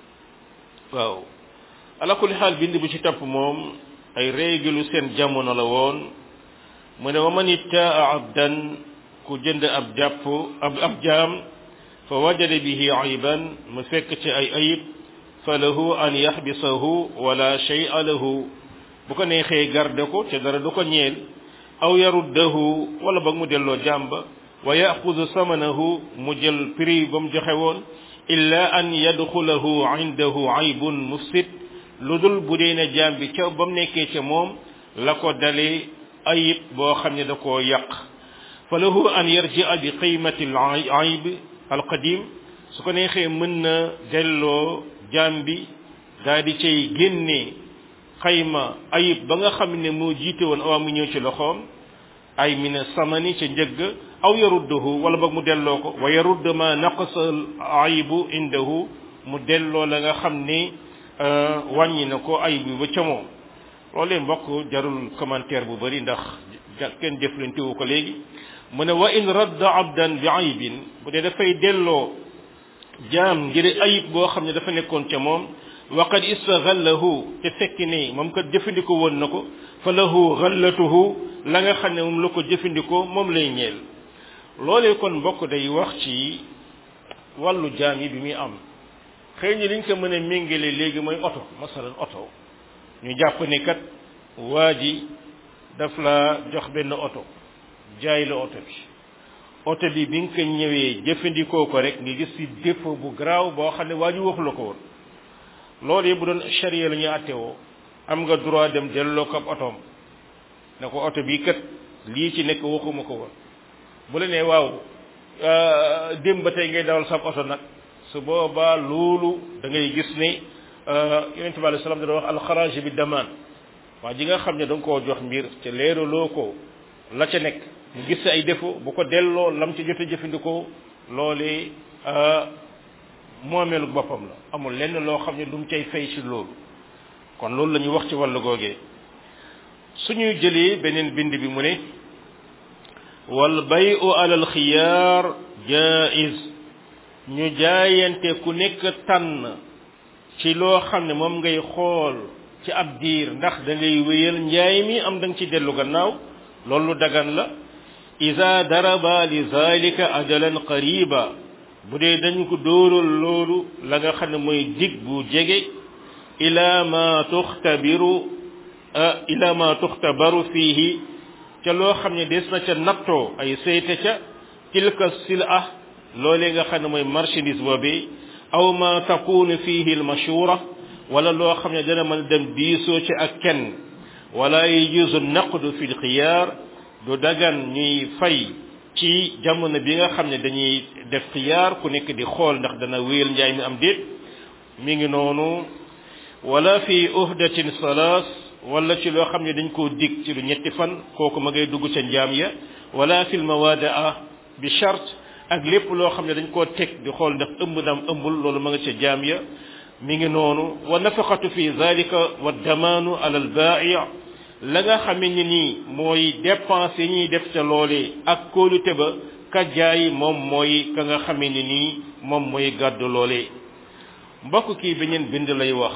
waaw ala kulli xaal bind bi ci topp moom ay règle seen jamono la woon mu ne wa man ittaa abdan ku jënd ab jàpp ab ab jaam fa wajada bihi ayban mu fekk ci ay ayib fa lahu an yaxbisahu wala shay'a lahu bu ko neexee garde ko te dara du ko ñeel aw yaruddahu wala ba mu delloo jàmba wa yaxudu samanahu mu jël prix ba mu joxe woon illa an yadxulahu indahu aybun mufsid lu dul bu dee ne jaam bi ca ba mu nekkee ca moom la ko dalee ayib boo xam ne da koo yàq fa lahu an yarjia bi qiymati al ayib al qadim su ko neexee mën na delloo jaam bi daal di cay génne xayma ayib ba nga xam ne moo jiite woon awaa mu ñëw ci loxoom ay mina samani ca njëgg aw yaruddahu wala boog mu delloo ko wa yarudd ma naqasa ayibu indahu mu delloo la nga xam ni wàññi na ko ayib bi ba ca moom loolee mbokk jarul commentaire bu bari ndax kenn jëflantewu ko léegi mu ne wa in radda abdan bi ayibin bu dee dafay delloo jaam ngir ayib boo xam ne dafa nekkoon ca moom waqad istaghallahu te fekk ni moom kat jëfandikoo woon na ko fa lahu ghallatuhu la nga xam ne moom la ko jëfandikoo moom lay ñeel loolee kon mbokk day wax ci wàllu jaam yi bi muy am xëy na liñ ko mën a méngale léegi mooy oto masalan oto ñu jàpp ni kat waa ji daf la jox benn oto jaay la oto bi oto bi bi nga ko ñëwee jëfandikoo ko rek nga gis ci défaut bu garaaw boo xam ne waa ji waxu la ko woon loolu bu doon charia la ñuy attewoo am nga droit dem delloo ko ab otoom ne ko oto bii kat lii ci nekk waxuma ko woon bu la nee waaw démb ba tey ngay dawal sab oto nag su boobaa loolu da ngay gis ne yonente bi alei salaam dana wax alxaraaj bi damaan waa ji nga xam ne da nga koo jox mbir ca leeraloo ko la ca nekk mu gis ay défaut bu ko delloo lam ci jot a jëfandikoo loolee moomeelu boppam la amul lenn loo xam ne lu mu cay fay ci loolu kon loolu la ñuy wax ci wàllu googee suñuy jëlee beneen bind bi mu ne wal bayu alal xiyaar jaiz ñu jaayante ku nekk tànn ci loo xam ne moom ngay xool ci ab diir ndax da ngay wéyal njaay mi am da nga ci dellu gannaaw loolu dagan la ida daraba li zalika ajalan qariba bu dee dañ ko dóoral loolu la nga xam ne mooy dig bu jege ila ma tuxtabiru ila ma tuxtabaru fiihi ca loo xam ne des na ca nattoo ay sayte ca tilka sila loolee nga xam ne mooy marchandise boobi aw ma takunu fiihi almashura wala loo xam ne dana mën dem diisoo ci ak kenn wala yajuzu naqdu fi lxiyaar du dagan ñuy fay ci jamono bi nga xam ne dañuy def xiyaar ku nekk di xool ndax dana wéyal njaay mi am déet mi ngi noonu wala fi uhdatin salaas wala ci loo xam ne dañ koo dig ci lu ñetti fan kooku ma ngay dugg ca njaam ya wala fil mawadaa bi charte ak lépp loo xam ne dañ koo teg di xool ndax ëmb dam ëmbul loolu ma nga ca jaam ya mi ngi noonu wa nafaqatu fi zalika wa damaanu ala al baa'i la nga xamee ni nii mooy dépense yi ñuy def ca loolee ak kóolute ba ka jaay moom mooy ka nga xamee ni nii moom mooy gàddu loolee mbokk kii beneen bind lay wax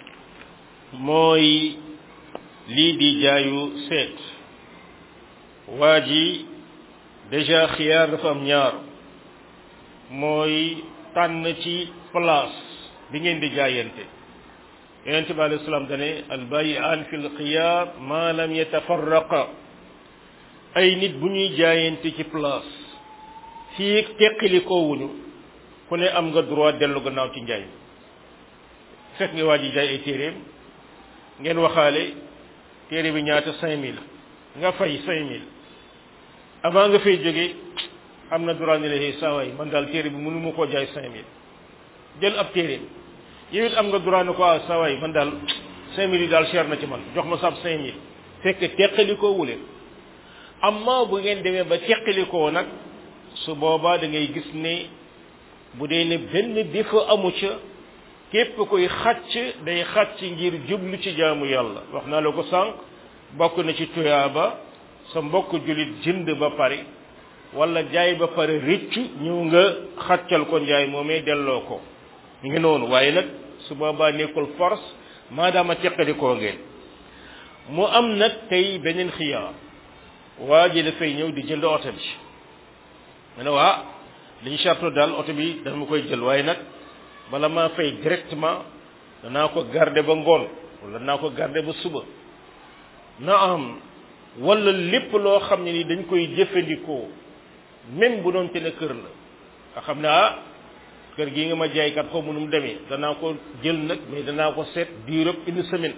mooy lii di jaayu seet waa ji déjà xiyaar dafa am ñaar mooy tànn ci place bi ngeen di jaayante yonent bi alayhi salaam dane albayi'an fi lxiyaar ma lam yatafarraqa ay nit bu ñuy jaayante ci place fii teqali koowuñu ku ne am nga droit dellu gannaaw ci njaay fekk nga waa ji jaay ay téeréem ngeen waxaale téere bi ñaata cinq mille nga fay cinq mille avant nga fay jóge am na droit ne la saa waay man daal téere bi mënu ma koo jaay cinq mille jël ab téere yow it am nga droit ne ko ah saa waay man daal cinq mille yi daal cher na ci man jox ma sab cinq mille fekk teqali koo wuleen amma bu ngeen demee ba teqali koo nag su boobaa da ngay gis ne bu dee ne benn défaut amu ca képp koy xàcc day xàcc ngir jublu ci jaamu yàlla wax naa la ko sànq bokk na ci tuyaaba sa mbokk jullit jënd ba pare wala jaay ba pare rëccu ñëw nga xàccal ko njaay moomee delloo ko mi ngi noonu waaye nag su boobaa nekkul force maadaama teqali koo ngeen mu am nag tey beneen xiyaar waa ji dafay ñëw di jënd oto bi mu ne waa liñ charto daal oto bi dama koy jël waaye nag bala maa fay directement danaa ko garder ba ngoon wala danaa ko garder ba suba na am wala lépp loo xam ne ni dañ koy jëfandikoo même bu doon te ne kër la nga xam ne ah kër gii nga ma jaaykat xaw mu nu mu demee danaa ko jël nag mais danaa ko seet durée une semaine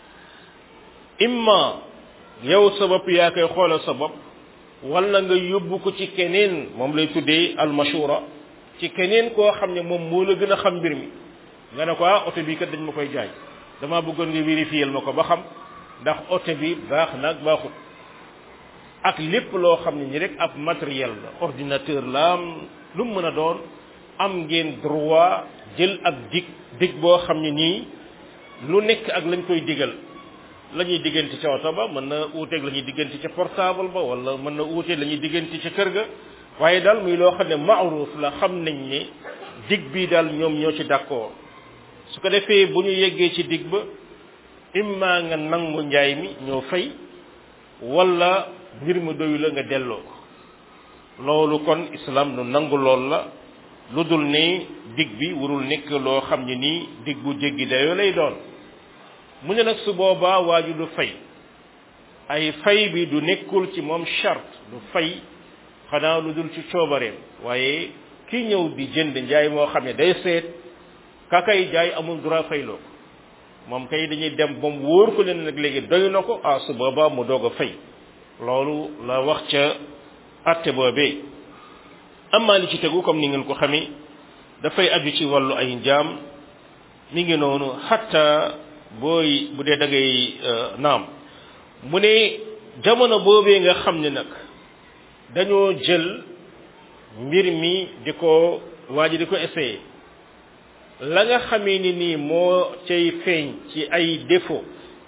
imma yow sa bopp yaa koy xoolal sa bopp wala nga yóbbu ko ci keneen moom lay tuddee almashura ci keneen koo xam ne moom moo la gën a xam mbir mi nga ne ko ah oto bi kat dañ ma koy jaay damaa bëggoon nga vérifier ma ko ba xam ndax oto bi baax na ak baaxut ak lépp loo xam ne ni rek ab matériel la ordinateur la am lu mu mën a doon am ngeen droit jël ab dig dig boo xam ne nii lu nekk ak lañ koy digal la ñuy diggante ca oto ba mën na uuteeg la ñuy diggante ca portable ba wala mën na uuteeg la ñuy diggante ca kër ga waaye daal muy loo xam ne maaruf la xam nañ ne dig bii daal ñoom ñoo ci d'accord su ko defee bu ñu yeggee ci dig ba imma nga nangu njaay mi ñoo fay wala mbir mu doyu la nga delloo ko loolu kon islam nu nangu lool la lu dul ne dig bi warul nekk loo xam ne nii dig bu jéggi dayoo lay doon mu ne nag su boobaa waaju du fay ay fay bi du nekkul ci moom charte du fay xanaa lu dul ci coobareem waaye ki ñëw di jënd njaay moo xam ne day seet ka kay jaay amul droit fayloo ko moom kay dañuy dem ba mu wóor ko leen nag léegi doy na ko ah su boobaa mu doog a fay loolu la wax ca atte boobee amaa li ci tegu comme ni ngeen ko xamee dafay aju ci wàllu ay njaam mi ngi noonu xatta booy bu dee da ngay naam mu ne jamono boobee nga xam ne nag dañoo jël mbir mi di ko waa ji di ko essayé la nga xamee ni nii moo cay feeñ ci ay défaut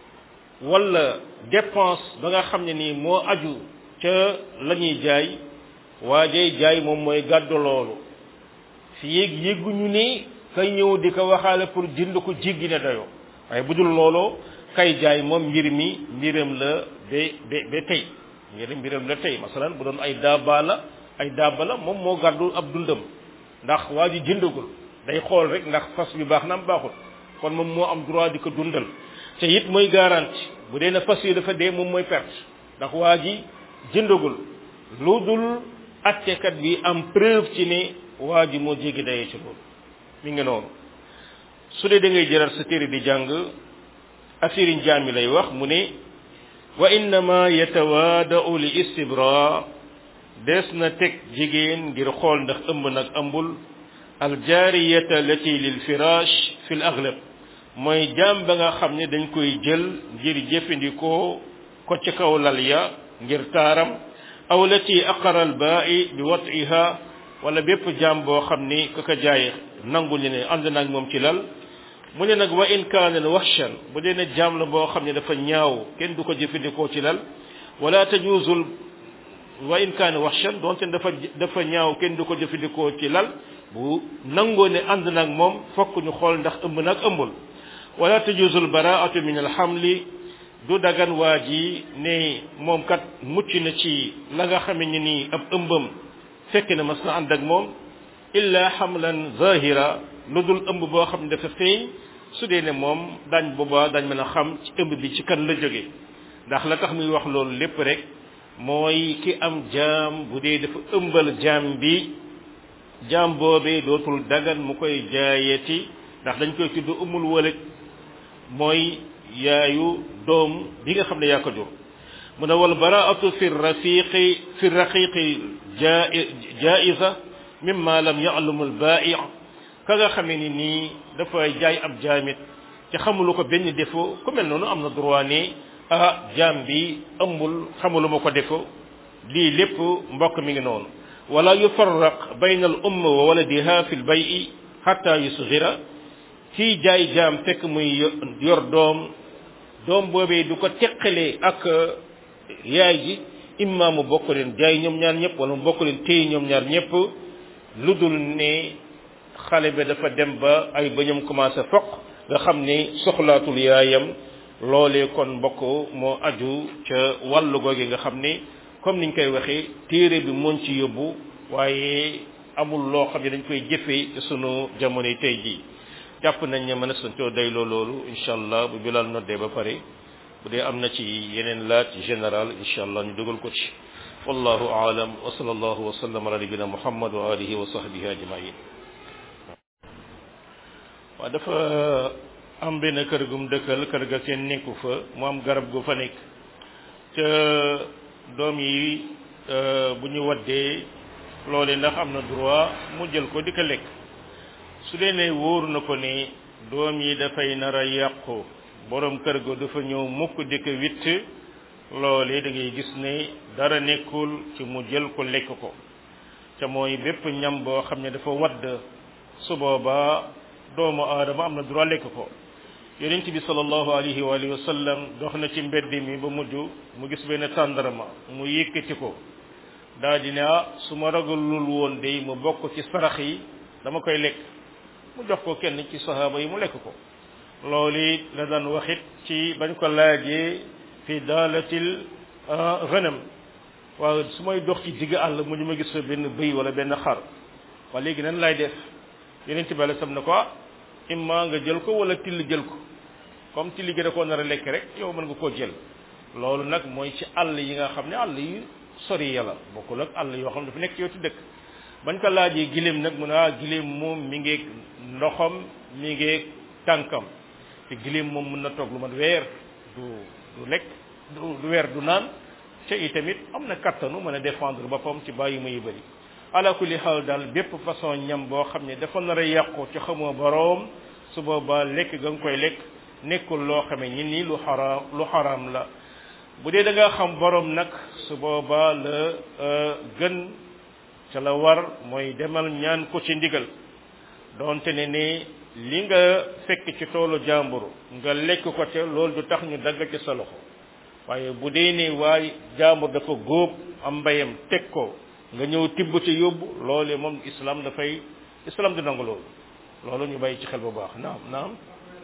wala dépense ba nga xam ne nii moo aju ca la ñuy jaay waajay jaay moom mooy gàddu loolu fi yéeg yégguñu ni kay ñëw di ko waxaale pour jënd ko jéggi ne dayoo waaye bu dul looloo kay jaay moom mbir mi mbiram la ba ba ba tey ngir mbiram la tey masalan bu doon ay daaba la ay daaba la moom moo gàddu ab dundam ndax waa ji jëndagul day xool rek ndax fas bi baax na am baaxul kon moom moo am droit di ko dundal te it mooy garanti bu dee na fas yi dafa dee moom mooy perte ndax waa ji jëndagul lu dul attekat bi am preuve ci ne waa ji moo jéggi dayee ci loolu mi ngi noonu su dee da ngay jëral sa téere di jàng affaire njaam mi lay wax mu ne wa innama yatawaadau li istibra des na teg jigéen ngir xool ndax ëmb nag ëmbul aljaariyata lati lil firaash fi l aglab mooy jaam ba nga xam ne dañ koy jël ngir jëfandikoo ko ci kaw lal ya ngir taaram aw lati aqara al baa'i bi watiha wala bépp jaam boo xam ni ku ko jaay nangu ñu ne ànd naag moom ci lal mu ne nag wa in kaana waxshan bu dee ne jaam la boo xam ne dafa ñaaw kenn du ko jëfandikoo ci lal wala tajuzul wa in kaana waxshan donte dafa dafa ñaaw kenn du ko jëfandikoo ci lal bu nangoo ne ànd nag moom fokk ñu xool ndax ëmb nag ëmbul wala tajuzul baraatu min alxamli du dagan waa ji ne moom kat mucc na ci la nga xame ne nii ab ëmbam fekk na mas na ànd ak moom illa xamlan zahira lu dul ëmb boo xam ne dafa feeñ su dee ne moom daañ booba dañ mën a xam ci ëmb bi ci kan la jóge ndax la tax muy wax loolu lépp rek mooy ki am jaam bu dee dafa ëmbal jaam bi jaam boobee dootul dagan mu koy jaayeti ndax dañ koy tudd umul walad mooy yaayu doom bi nga xam ne yaa ko jur mu ne wal baraatu fi rafiqi fi raqiqi jaiza mimma lam ya'lamu al bai' ka nga xamee ni nii dafa jaay ab jaamit te xamulu ko benn défaut ku mel noonu am na droit ne ah jaam bi ëmbul xamulu ma ko défaut lii lépp mbokk mi ngi noonu wala yufarraq bayna al umm wa waladiha fi l bay'i hatta yusghira kii jaay jaam fekk muy yor doom doom boobee du ko teqalee ak yaay ji imma mu bokk leen jaay ñoom ñaar ñëpp wala mu bokk leen téye ñoom ñaar ñëpp lu dul ne xale bi dafa dem ba ay bañam commencé foq nga xam ni soxlaatul yaayam loolee kon mbokk moo aju ca wàllu googu nga xam ni comme niñ koy waxee téere bi moon ci yóbbu waaye amul loo xam ne dañ koy jëfee ci sunu jamono yi tey jii jàpp nañ ne mën a santoo dayloo loolu incha allah bu bilal noddee ba pare bu dee am na ci yeneen laaj général incha allah ñu dugal ko ci wallahu aalam wa sallallahu wa sallam ala nabina muhammad wa alihi wa sahbihi ajmain waaw dafa am benn kër gum dëkkal kër ga seen nekku fa mu am garab gu fa nekk ca doom yi bu ñu waddee loole ndax am na droit mu jël ko di ko lekk su dee ne wóor na ko ne doom yi dafay nar a yàqu borom kër ga dafa ñëw mukk di ko witt loole da ngay gis ne dara nekkul ci mu jël ko lekk ko te mooy bépp ñam boo xam ne dafa wadd su boobaa doomu aadama am na droit lekk ko yonent bi sallallahu alayhi wa alihi wa sallam dox na ci mbedd mi ba mujj mu gis benn tàndarma mu yëkkati ko daa di ne ah su ma ragalul woon day mu bokk ci sarax yi dama koy lekk mu jox ko kenn ci sahaaba yi mu lekk ko loolu la daan waxit ci bañ ko laajee fi daalatil ghanam waaw su may dox ci digg àll mu ñu ma gis fa benn bëy wala benn xar waa léegi nan laay def yonent bi alei sam ne ko ah imma nga jël ko wala till jël ko comme till gi da koo nar a lekk rek yow mën nga koo jël loolu nag mooy ci àll yi nga xam ne àll yi sori yàlla bokkul ak àll yoo xam ne dafa nekk ci yow ci dëkk bañ ko laajee giléem nag mu ne ah giléem moom mi ngeeg ndoxam mi ngeeg tànkam te giléem moom mën na toog lu mat weer du du lekk du du weer du naan te itamit am na kattanu mën a défendre boppam ci bàyyi ma yu bëri ala kulli xaal daal bépp façon ñam boo xam ne dafa nar a yàqu ci xamoo boroom su boobaa lekk ga nga koy lekk nekkul loo xamee ñi nii lu xaraam lu xaraam la bu dee da nga xam boroom nag su boobaa la gën ca la war mooy demal ñaan ko ci ndigal doonte ne ne li nga fekk ci toolu jàmbur nga lekk ko ca loolu du tax ñu dagg ci sa loxo waaye bu dee ne waay jàmbur dafa góob am mbayam teg ko nga ñëw tibb ci yóbbu loolee moom islam dafay islam du nangu loolu loolu ñu bàyyi ci xel bu baax naam naam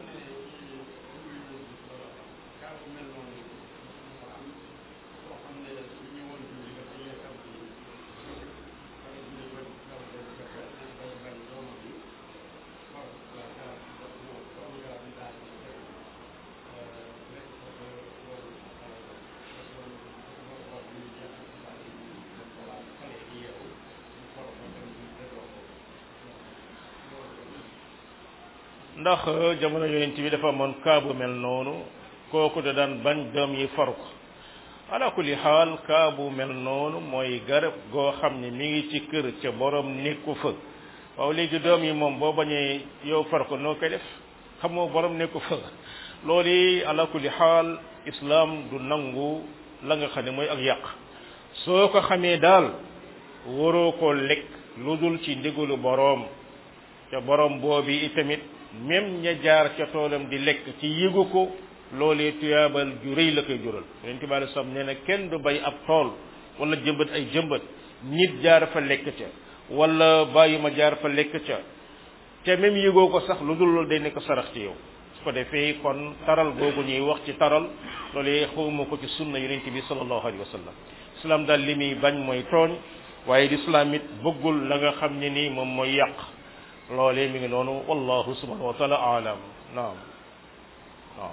ndax jamono yonent bi dafa amoon kaabu mel noonu kooku da daan bañ doom yi for ko ala kulli xaal kaabu mel noonu mooy garab goo xam ne mi ngi ci kër ca borom nekku fa waaw léegi doom yi moom boo bañee yow far ko noo koy def xamoo borom nekku fa loolu yi ala kulli xaal islam du nangu la nga xam ne mooy ak yàq soo ko xamee daal waroo ko lekk lu dul ci ndigalu boroom ca borom boobi itamit même ña jaar ca toolam di lekk ci yëgu ko loolee tuyaabal ju rëy la koy jural yonent bi alei salaam nee na kenn du bay ab tool wala jëmbat ay jëmbat nit jaar fa lekk ca wala bàyyi ma jaar fa lekk ca te même yëgoo ko sax lu dul loolu day nekk sarax ci yow su ko defee kon taral googu ñuy wax ci taral loolee xawma ko ci sunna yonent bi sallallahu alayhi wa sallam islam daal li muy bañ mooy tooñ waaye lislaam it bëggul la nga xam ne nii moom mooy yàq loolee mi ngi noonu wallahu subhanahu wa taala alam naam naam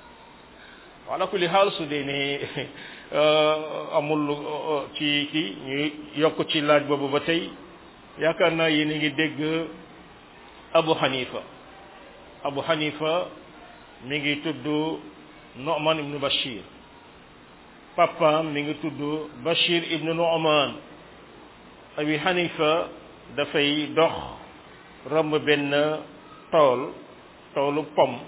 ala kulli xaal su dee ne amul ci ki ñu yokk ci laaj boobu ba tey yaakaar naa yéen a ngi dégg Abu Hanifa Abu Hanifa mi ngi tudd Nu'man ibnu Bashir papaam mi ngi tudd Bashir ibnu Nu'man Abi Hanifa dafay dox romb benn tool toolu pom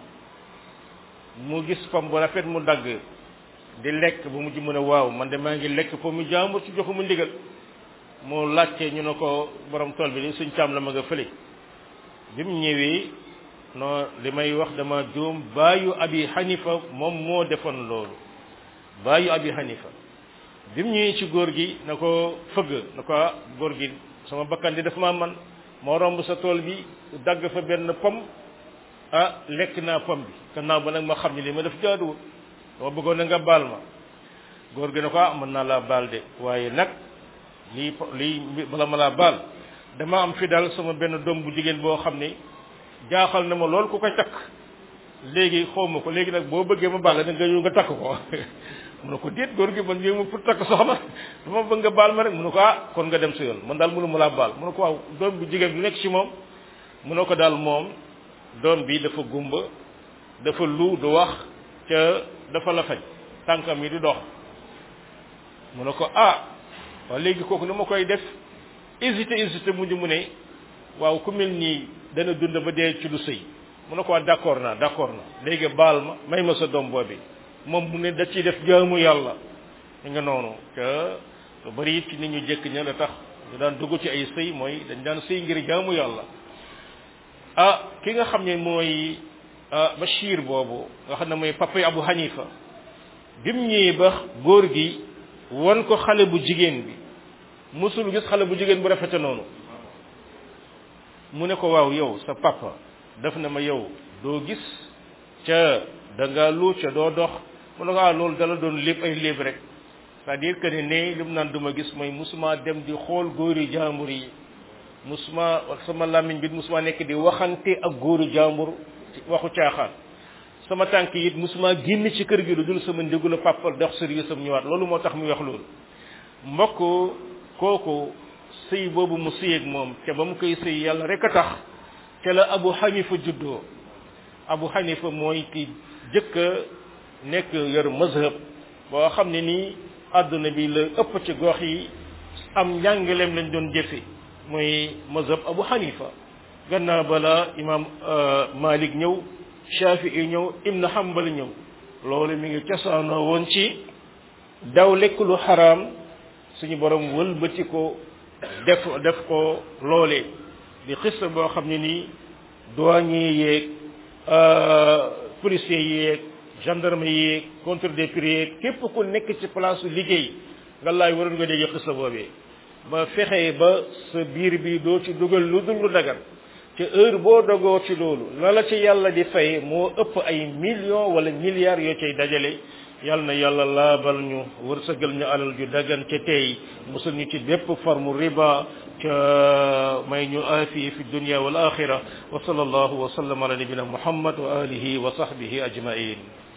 mu gis pom bu rafet mu dagg di lekk ba mujj mu ne waaw man de maa ngi lekk pom mu jàmbur ci joxu mu ndigal mu laajte ñu ne ko borom tool bi li suñ caam la ma nga fële bi mu ñëwee non li may wax dama juum baayu abi hanifa moom moo defoon loolu baayu abi hanifa bi mu ñëwee ci góor gi na ko fëgg na ko ah góor gi sama bakkan di daf maa man moo romb sa tool bi dagg fa benn pom ah lekk naa pom bi gannaaw ba nag ma xam ne li ma def jaaduwul dama bëggoon na nga baal ma góor gi ne ko ah mën naa laa baal de waaye nag lii lii bala ma laa baal dama am fi daal sama benn doom bu jigéen boo xam ne jaaxal na ma lool ku koy takk léegi xaw ma ko léegi nag boo bëggee ma baal la nga ñëw nga takk ko mu ne ko déet góor gi man ñëw ma pour takk soxna dama bëgg nga baal ma rek mu ne ko ah kon nga dem sa yoon man daal mënu ma laa baal mu ne ko waaw doom bu jigéen bi nekk ci moom mu ne ko daal moom doom bi dafa gumba dafa lu du wax ca dafa la faj tànkam yi di dox mu ne ko ah waaw léegi kooku ni ma koy def hésité hésité mujj mu ne waaw ku mel nii dana dund ba dee ci lu sëy mu ne ko waa d'accord naa d'accord na léegi baal ma may ma sa doom boobi moom mu ne da ciy def jaamu yàlla ñu nga noonu te lu bari it ci nit ñu jëkk ña la tax ñu daan dugg ci ay sëy mooy dañ daan sëy ngir jaamu yàlla ah ki nga xam ne mooy Bachir boobu nga xam ne mooy papa Abu Hanifa bi mu ñëwee ba góor gi won ko xale bu jigéen bi musul gis xale bu jigéen bu rafete noonu mu ne ko waaw yow sa papa def na ma yow doo gis ca da nga lu ca doo dox mu ne ko ah loolu dala doon lépp ay léeb rek c'est-à-dire que ne ne li mu naan duma gis mooy musuma dem di xool góori jaambur yi musuma sama làmmiñ bi musuma nekk di waxante ak góoru jaambur waxu caaxaan sama tànk it musuma génn ci kër gi lu dul sama ndigalu papa dox service am ñëwaat loolu moo tax muy wax loolu mbokk kooku sëy boobu mu sëy ak moom te ba mu koy sëy yàlla rek a tax te la Abu Hanifa juddoo Abu Hanifa mooy ki jëkk a nekk yor mazhab boo xam ne nii àdduna bi la ëpp ci gox yi am njàngaleem lañ doon jëfe mooy mazhab Abu Hanifa gannaaw bala imam Malik ñëw Shafi'i ñëw Ibn Hanbal ñëw loolu mi ngi cosaanoo woon ci daw lekk lu xaraam suñu borom wëlbati ko def def ko loolee di xista boo xam ne nii douanier yeeg policier yeeg gendarme yeeg contre des prix yeeg képp ku nekk ci place liggéey nga laay waroon nga dégg xista boobee ba fexe ba sa biir bi doo ci dugal lu dul lu dagan te heure boo dogoo ci loolu la la ci yàlla di fay moo ëpp ay millions wala milliards yoo cay dajale yàlla na yàlla laabal ñu wërsëgal ñu alal ju dagan ca tey musul ñu ci bépp forme riba ca may ñu aafiya fi dunya wal axira wa sallallahu wa sallam ala nabina muhammad wa alihi wa sahbihi ajmain